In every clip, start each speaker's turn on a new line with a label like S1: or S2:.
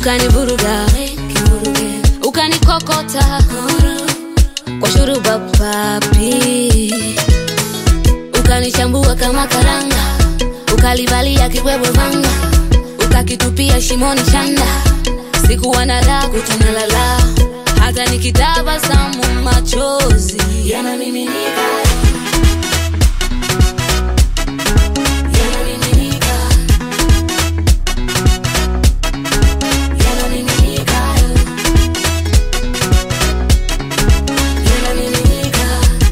S1: ukanivuruga ukanikokota kwa shuruba papi ukanichambua kama karanga ukalivalia kibwebwe vanga ukakitupia shimoni chanda sikuwa na raha kutunalala hata nikitabasamu machozi yanamiminika yanamiminika yanamiminika yanamiminika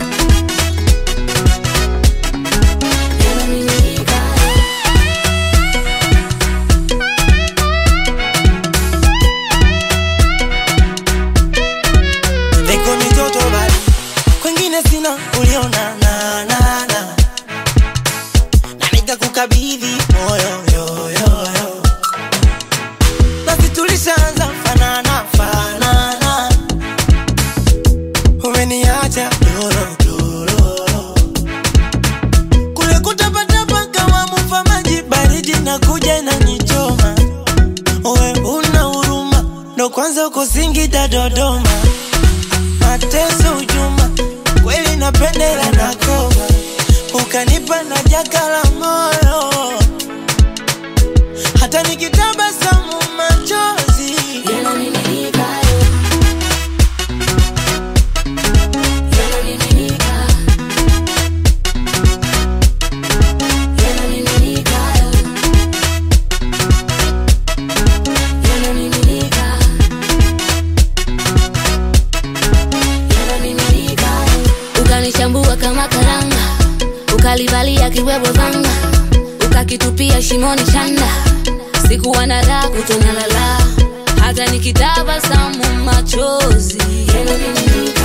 S1: yanamiminika
S2: Niko mitoto bali kwengine sina uliona na na na na nikakukabidhi moyo yo yo yo basi tulishaanza fanana fanana umeniacha doro doro kule kutapatapa kama mufa maji baridi na kuja na nichoma we una huruma ndo kwanza uko Singida Dodoma mateso ujuma kweli napendela na koma ukanipa na jaka la moyo hata nikitabasamu machozi
S1: yanamiminika yanamiminika yanamiminika yanamiminika yanamiminika ukanichambua kama karanga ukalivalia kiwebwe vanga ukakitupia shimoni chanda sikuwa na raha kutonalala hata nikitabasamu machozi yanamiminika